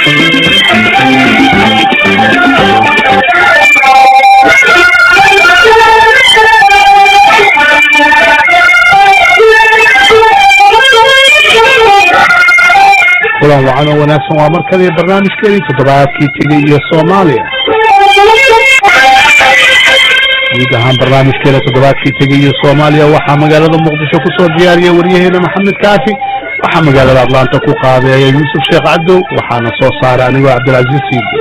kulan wacan oo wanaagsan waa markadii barnaamijkeedii toddobaadkii tegey iyo soomaaliya guud ahaan barnaamijkeeda toddobaadkii tegey iyo soomaaliya waxaa magaalada muqdisho ku soo diyaariya waryaheena maxamed kaafi waxaa magaalada atlanta ku qaabeeya yuusuf sheekh cabdow waxaana soo saaray anigoo cabdilcaziiz siidi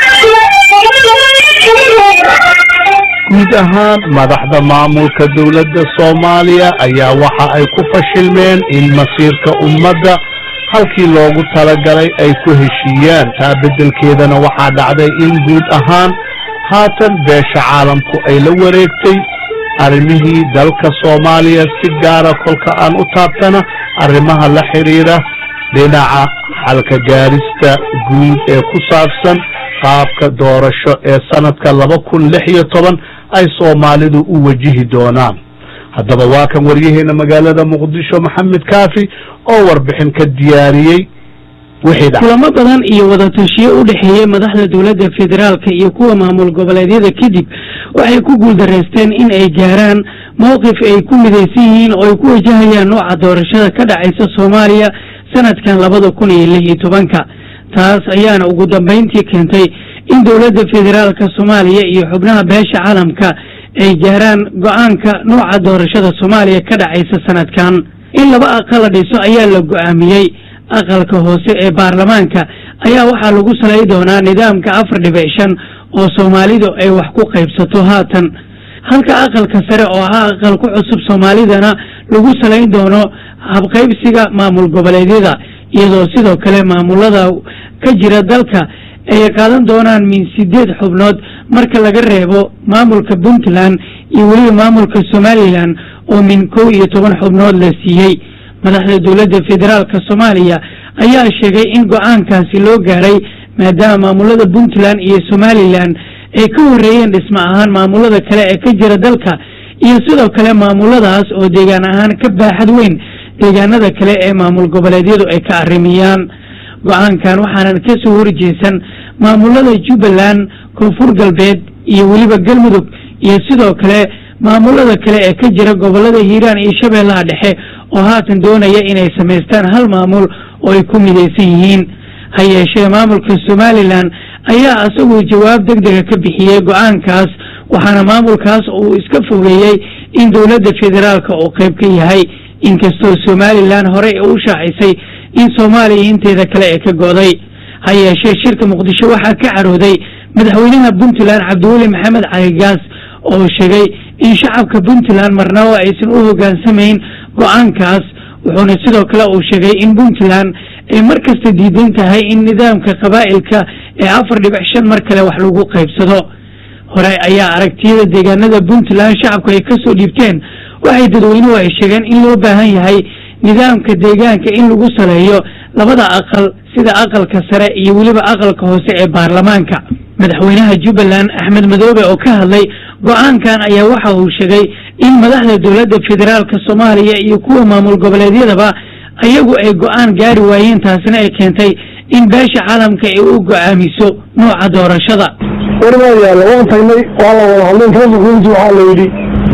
guud ahaan madaxda maamulka dowladda soomaaliya ayaa waxa ay ku fashilmeen in masiirka ummadda halkii loogu talagalay ay ku heshiiyaan taa beddelkeedana waxaa dhacday in guud ahaan haatan beesha caalamku ay la wareegtay arrimihii dalka soomaaliya si gaara kolka aan u taabtana arrimaha la xidhiidha dhinaca xalka gaarista guud ee ku saabsan qaabka doorasho ee sanadka laba kun lix iyo toban ay soomaalidu u wajihi doonaan haddaba waa kan waryaheena magaalada muqdisho maxamed kaafi oo warbixin ka diyaariyey wixii dhac kulamo badan iyo wadatashiyo u dhexeeyey madaxda dowladda federaalka iyo kuwa maamul goboleedyada kadib waxay ku guuldareysteen in ay gaaraan mowqif ay ku midaysan yihiin oo ay ku wajahayaan nooca doorashada ka dhacaysa soomaaliya sanadkan labada kun iyo lix iyo tobanka taas ayaana ugu dambayntii keentay in dowladda federaalka soomaaliya iyo xubnaha beesha caalamka ay gaaraan go-aanka nooca doorashada soomaaliya ka dhacaysa sanadkan in laba aqal la dhiso ayaa la go-aamiyey aqalka hoose ee baarlamaanka ayaa waxaa lagu salay doonaa nidaamka afar dhibic shan oo soomaalidu ay wax ku qaybsato haatan halka aqalka sare oo ahaa aqal ku cusub soomaalidana lagu salayn doono habqaybsiga maamul goboleedyada iyadoo sidoo kale maamulada ka jira dalka ay qaadan doonaan min sideed xubnood marka laga reebo maamulka puntland iyo weliba maamulka somalilan oo min kow iyo toban xubnood la siiyey madaxda dowladda federaalka soomaaliya ayaa sheegay in go-aankaasi loo gaaray maadaama maamulada puntland iyo somalilan ay ka horreeyeen dhismo ahaan maamulada kale ee ka jira dalka iyo sidoo kale maamuladaas oo deegaan ahaan ka baaxad weyn deegaanada kale ee maamul goboleedyadu ay ka arrimiyaan go-aankan waxaanan ka soo horjeesan maamulada jubbaland koonfur galbeed iyo weliba galmudug iyo sidoo kale maamulada kale ee ka jira gobolada hiiraan iyo shabeellaha dhexe oo haatan doonaya inay samaystaan hal maamul oo ay ku midaysan yihiin ha yeeshee maamulka somalilan ayaa isaguu jawaab deg dega ka bixiyey go-aankaas waxaana maamulkaas uu iska fogeeyey in dowladda federaalka uu qayb ka yahay inkastoo somalilan horey u shaacisay in soomaaliya inteeda kale ee ka go'day ha yeeshee shirka muqdisho waxaa ka carooday madaxweynaha puntland cabdiweli maxamed cali gaas oo sheegay in shacabka puntland marnaba aysan u hoggaansamayn go-aankaas wuxuuna sidoo kale uu sheegay in puntland ay mar kasta diidan tahay in nidaamka qabaa'ilka ee afar dhibic shan mar kale wax lagu qaybsado hore ayaa aragtiyada deegaanada puntland shacabku ay kasoo dhiibteen waxay dadweynuhu ay sheegeen in loo baahan yahay nidaamka deegaanka in lagu saleeyo labada aqal sida aqalka sare iyo weliba aqalka hoose ee baarlamaanka madaxweynaha jubbaland axmed madoobe oo ka hadlay go-aankan ayaa waxa uu sheegay in madaxda dowladda federaalka soomaaliya iyo kuwa maamul goboleedyadaba ayagu ay go-aan gaari waayeen taasina ay keentay in beesha caalamka ay u go-aamiso nooca doorashada warmaa yaalla waan tagnay waa la wada hadlay rasuulku waxaa la yidhi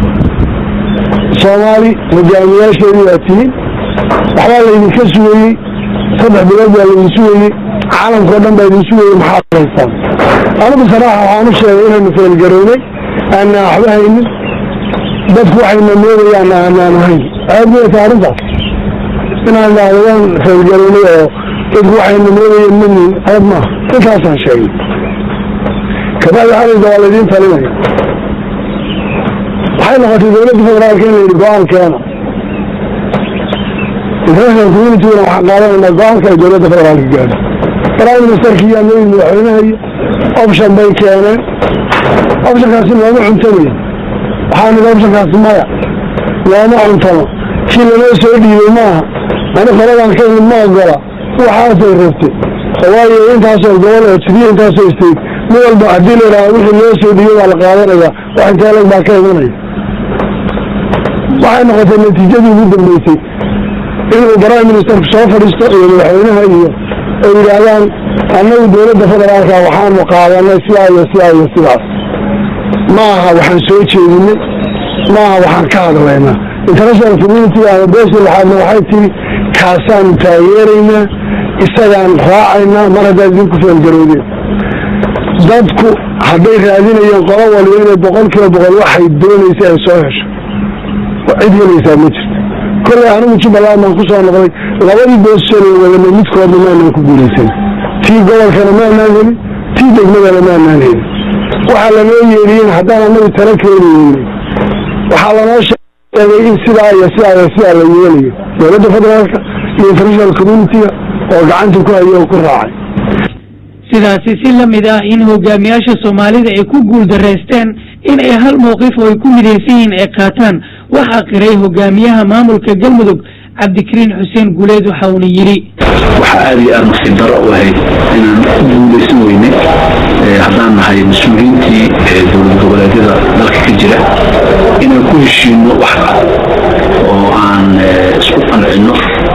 soomaali hogaamiyaasheedii waa tihiin waxbaa laydinka sugayey saddex bilood baa laydin sugayey caalamkao dhan baa idin sugayey maxaad haystaan anigu saraaxa waxaan u sheegay inaynu feelgarownay aanaan waxba haynin dadku waxayna moodayaan aanaan hayn aad miyata arrintaas inaan idhaahdo waan feelgarownay oo dadku waxayna moodayeen manin aad maaha intaasaan sheegay kabacdi xalaysa waa laydiin talinaya waxay noqotay dowladda federaalka in la yidhi go-aan keena international communityguna waxaan qaadanaynaa go-aanka ay dowladda federaalka gaadho prime ministerka iyo amooyin madaxweynaha iyo option bay keeneen optionkaasi looma cuntamayo waxaa nidhi optionkaasi maya looma cuntamo kii lanoo soo dhiibay maaha ani qoladaan ka imid ma ogola waxaasay rabtay waayo intaasoo gobol oo sidiyo intaasoo state mid walba haddii la yidhahdo wixii loo soo dhiibay baa la qaadanaya wax intee lag baa ka imanaya waxay noqotay natiijadii ugu dambeysay inuu prime ministerku soo fadhiisto iyo madaxweynaha iyo ay yidhaahdaan annagu dowladda federaalka waxaanu qaadanay sidaa iyo sidaa iyo sidaas ma aha waxaan soo jeedinay ma aha waxaan ka hadlaynaa international community ama beesha lixaadna waxay tihi kaasaanu taageeraynaa isagaan raacaynaa mar haddaad idinku feelgaroodeen dadku hadday raadinayeen qolo waliba inay boqol kiiba boqol waxay doonaysa ay soo hesho cid helaysaa ma jirto kollay anigu jubbaland baan ku soo noqday labadii boossoon wadana midkoodna maanaan ku guulaysan tii gobolkana maanaan helin tii degmadana maanaan helin waxaa lanoo yeedhiyen haddaan anagu tala keeni weynay waxaa lanoo sheegay in sidaa iyo sidaa iyo sidaa la yeelayo dowladda federaalka iyo international communitiga oo gacanta ku haya oo ku raacay sidaasi si la mid ah in hogaamiyaasha soomaalida ay ku guuldaraysteen in ay hal mowqif oo ay ku midaysan yihiin ay qaataan waxaa qiray hogaamiyaha maamulka galmudug cabdikariin xuseen guuleed waxa uuna yidhi waxaa aada iyo aada nasiib daro u ahayd inaan ku guulaysan weynay haddaan nahay mas-uuliyiintii dowlad goboleedyada dalka ka jira inaan ku heshiino wax cad oo aan isku qancino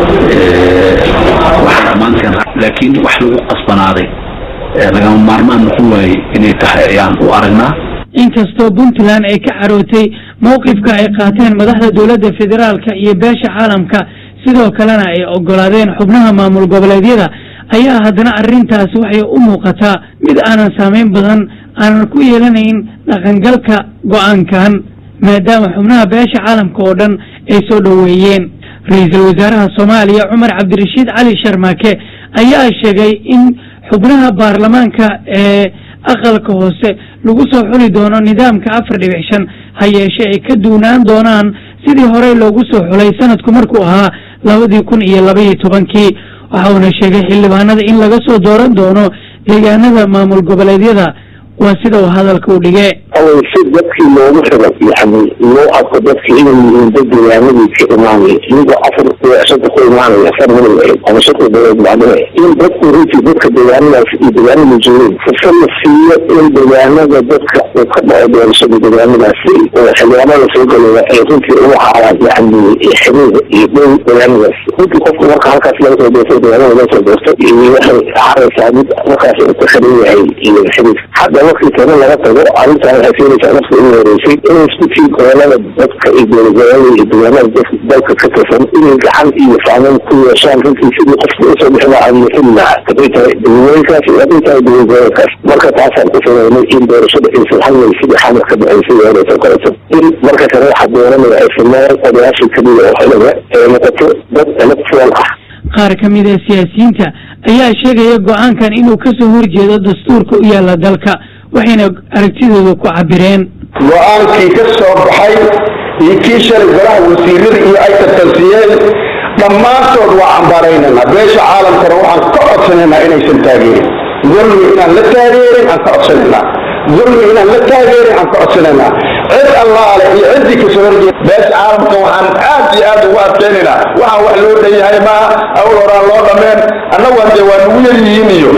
waxaan dhammaanteen laakiin wax lagu qasbanaaday lagama maarmaan noqon waaye inay tahay ayaan u aragnaa inkastoo puntland ay ka carootay mowqifka ay qaateen madaxda dowladda federaalka iyo beesha caalamka sidoo kalena ay ogolaadeen xubnaha maamul goboleedyada ayaa haddana arrintaasi waxay u muuqataa mid aanan saameyn badan aanan ku yeelanayn dhaqangalka go-aankan maadaama xubnaha beesha caalamka oo dhan ay soo dhoweeyeen ra-iisul wasaaraha soomaaliya cumar cabdirashiid cali sharmaake ayaa sheegay in xubnaha baarlamaanka ee aqalka hoose lagu soo xuli doono nidaamka afar dhibic shan ha yeeshe ay ka duunaan doonaan sidii horey loogu soo xulay sanadku markuu ahaa labadii kun iyo labaiyo tobankii waxa uuna sheegay xildhibaanada in laga soo dooran doono deegaanada maamul goboleedyada waa sida uu hadalka u dhige awal si dadkii loogu xiray yani loo arko dadkii inay yihiin dad deegaanadii ka imaanaya iyagoo afar shanta ku imaanaya afar mil ama shanta dowlad macnahe in dadku runtii dadka deegaanadaas iyo deegaanada joogeen fursad la siiyo in deegaanada dadka uu ka dhaco doorashada deegaanadaasi oo xildhibaanada soo galaya ay runtii ugu haaraan yani xiriir iyo dhow deegaanadaas runtii qofku marka halkaas laga soo doorto deegaanada laga soo doorto waxay haraysaa mid markaas uu ka xiran yahay iyo xiriir hadda markii tana laga tago arrintan waxay keenaysaa nafta ugu horeysay inay isku tii gobolada dadka iyo dowladgobolada iyo deegaanada dalka ka tirsan inay gacan iyo saameyn ku yeeshaan runtii sidii qofka usoo bixi lahaa iyo xili lahaa haday tahay dowladgobolkaas iyo haday tahay dowladgobolkaas marka taasaan ku sameynay in doorashada aysan halmay sidii xamar ka baxaysay horeysa koreto in marka kale waxa dooranaya ay sameeyaan odayaashii keliya oo xiliga ay noqoto dad electoral ah qaar ka mid a siyaasiyiinta ayaa sheegaya go-aankan inuu ka soo horjeedo dastuurka u yaalla dalka waxayna aragtidooda ku cabireen go-aankii ka soo baxay iyo kii shalay golaha wasiirada iyo ay tartansiyeen dhammaantood waa cambaaraynana beesha caalamkana waxaan ka codsanaynaa inaysan taageerin dulmi inaan la taageerin aan ka codsanaynaa dulmi inaan la taageerin aan ka codsanaynaa cid allaale iyo ciddii kasoo horjeeda beesha caalamka waxaan aad iyo aad ugu adkaynaynaa waxaan wax loo dhan yahay maaha awl horaan loo dhameen annagu hadee waa nagu yar yihiin iyo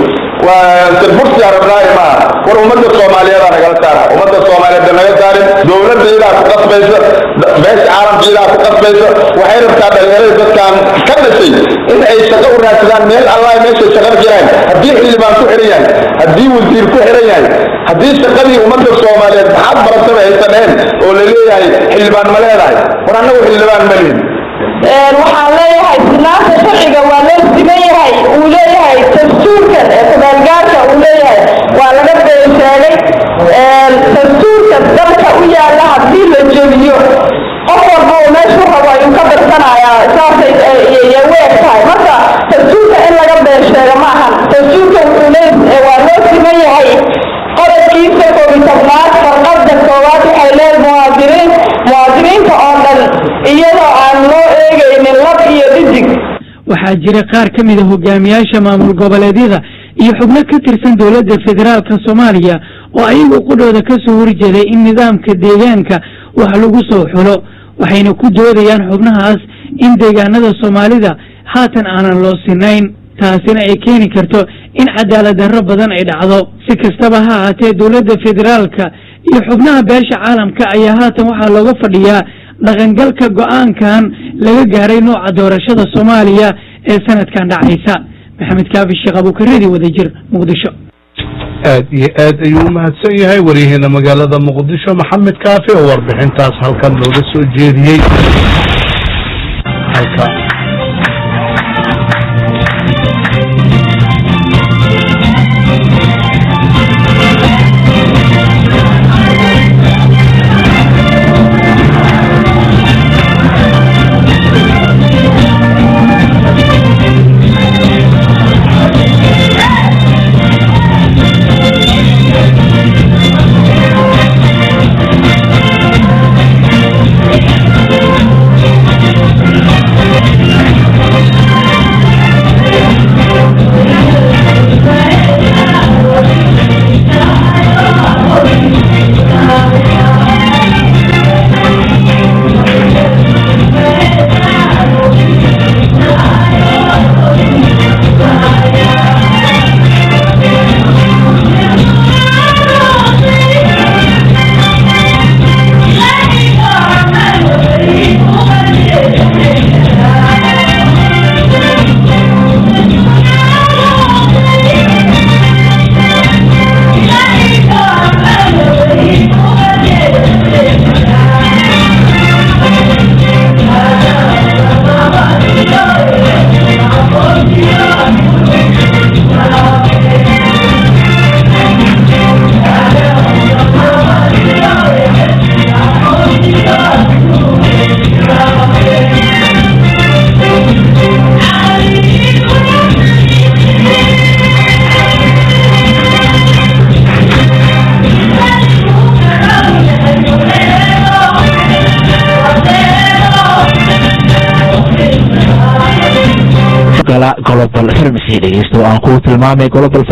bursi arabnaaye maaha war ummadda soomaaliyeed aa nagala saara ummadda soomaaliyeed naga saarin dowladda iyadaa ku qasbaysa beesha caalamka iyadaa ku qasbaysa waxay rabtaa dhalinyarada dadkan ka dhashay in ay shaqo u raadsadaan meel allah meeshay shaqada jiraan haddii xildhibaan ku xiran yahay haddii wasiir ku xiran yahay haddii shaqadii ummadda soomaaliyeed maxaad barataba aysan dhehen oo la leeyahay xildhibaan ma leedahay war annagu xildhibaan ma lihin waxaan leeyahay sinaanta sharciga waa loo siman yahay uu leeyahay dastuurkan ee kumaalgaarka uu leeyahay waa laga been sheegay dastuurka dalka u yaalla haddii la jebiyo qof walba uu meeshu rabo ayuu ka darsanayaa saasay iyo weeg tahay marka dastuurka in laga been sheega ma ahan dastuurka wuxuu lee waa loo siman yahay qodobkiisa koobi tobnaad farqada koowaad waxay leedahay muwaadiniin muwaadiniinta oo dhan iyadoo aan loo eegaynin lab iyo dhidig waxaa jira qaar ka mid a hogaamiyaasha maamul goboleedyada iyo xubno ka tirsan dowladda federaalka soomaaliya oo ayagu qudhooda ka soo horjeeday in nidaamka deegaanka wax lagu soo xulo waxayna ku doodayaan xubnahaas in deegaanada soomaalida haatan aanan loo sinayn taasina ay keeni karto in cadaalad darro badan ay dhacdo si kastaba ha ahaatee dowladda federaalka iyo xubnaha beesha caalamka ayaa haatan waxaa looga fadhiyaa dhaqangalka go-aankan laga gaaray nooca doorashada soomaaliya ee sanadkan dhacaysa maxamed kaafi sheekh abuukareedi wadajir muqdisho aad iyo aad ayuu umahadsan yahay waryaheena magaalada muqdisho maxamed kaafi oo warbixintaas halkan looga soo jeediyey halka global service dhegeysto aan ku tilmaamay global